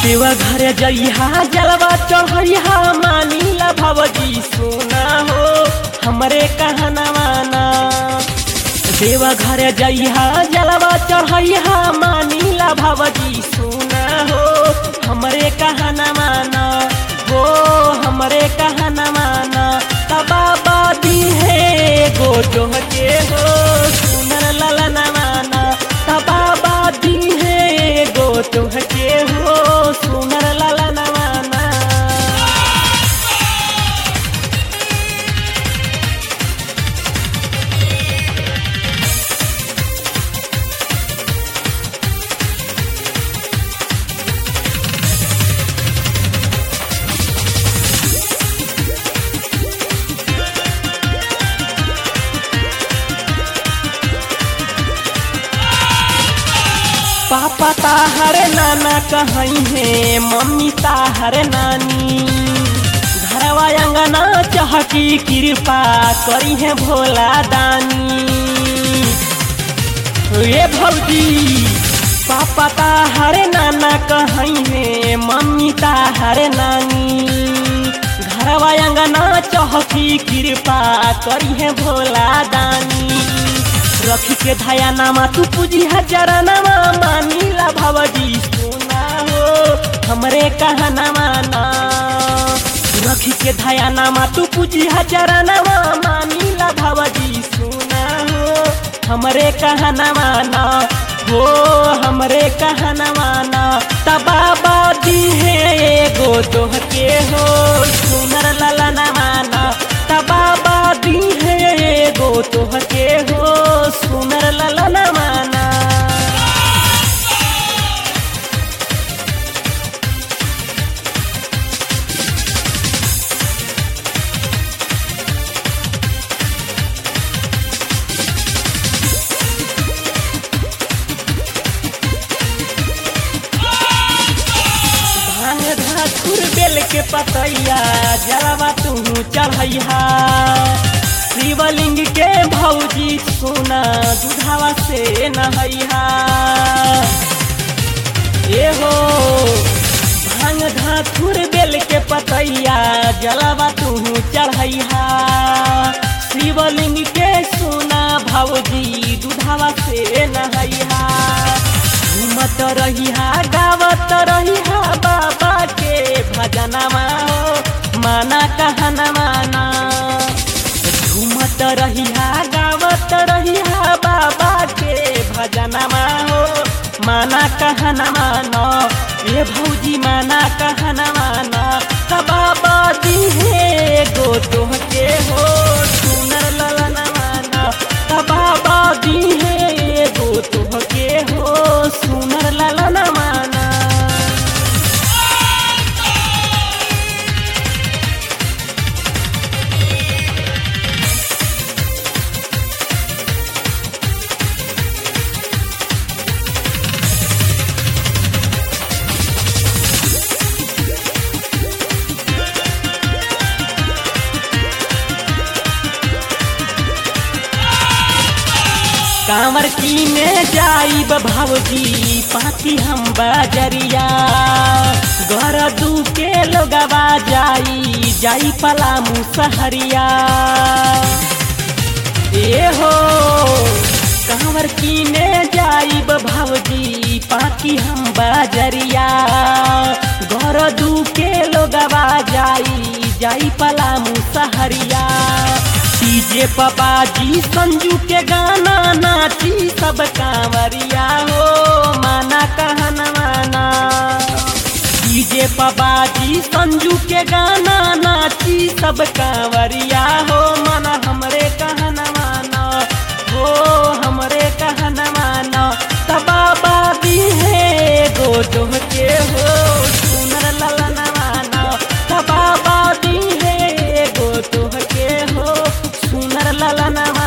देवा घर जइहा जलवा चढ़िहा मानीला भवजी सोना हो हमरे कहनवा ना देवा घर जइहा जलवा चढ़िहा मानीला भवजी सोना हो हमरे कहनवा ना हो हमरे कहनवा ना तबाबा दी है गो के हो सुनर ललनवा ना तबाबा दी है गो के हो सुनर ललनवा ना पापा ताहर नाना कहीं है मम्मी ताहर नानी घरवा अंगना चहकी कृपा करी है भोला दानी ये भौजी पापा ताहर नाना कहीं है मम्मी ताहर नानी घरवा अंगना चहकी कृपा करी है भोला दानी रखी के धाया नामा तू पूजी हजार नामा मानीला भवजी सोना हो हमरे कहनामा ना रखी के धाया नामा तू पूजी हजार नामा मानीला भवजी सोना हो हमरे कहनामा ना हो हमरे कहनामा ना तबाबा दी है एगो दोह के हो सुनर ललनवा ना तबाबा दी है एगो तोह के हो सुनर ललनवा ना भांग धातुर बेल के पतैया जलवा तू चढ़ैहा शिवलिंग के भौजी सोना दुधावा से नहैहा ए हो भांग धातुर बेल के पतैया जलवा तू चढ़ैहा शिवलिंग के सोना भौजी दुधावा से नहैहा घूमत रहिहा गावत रहिहा बाबा के भजनवा हो माना कहनवा ना घूमत रहिहा गावत रहिहा बाबा के भजनवा हो माना कहनवा ना ये भौजी माना कहनवा ना बाबा दी है गो तोह के हो सुनर ललनवा ना बाबा दी है गो तोह के हो सुनर ललनवा ना कांवर की में जाइब भौजी पाती हम बजरिया घर दू के लोगवा जाई जाई पला मुसहरिया ए हो कांवर की में जाइब भौजी पाती हम बजरिया घर दू के लोगवा जाई जाई पला मुसहरिया डीजे पपाजी संजू के गाना नाची सब कांवरिया हो माना कहन माना डीजे पपाजी संजू के गाना नाची सब कांवरिया हो माना हमरे कहन माना हो हमरे कहन माना तबाबा दी है गो तुम के हो सुनर ललन माना तबाबा दी है गो तुम के हो सुनर ललनवा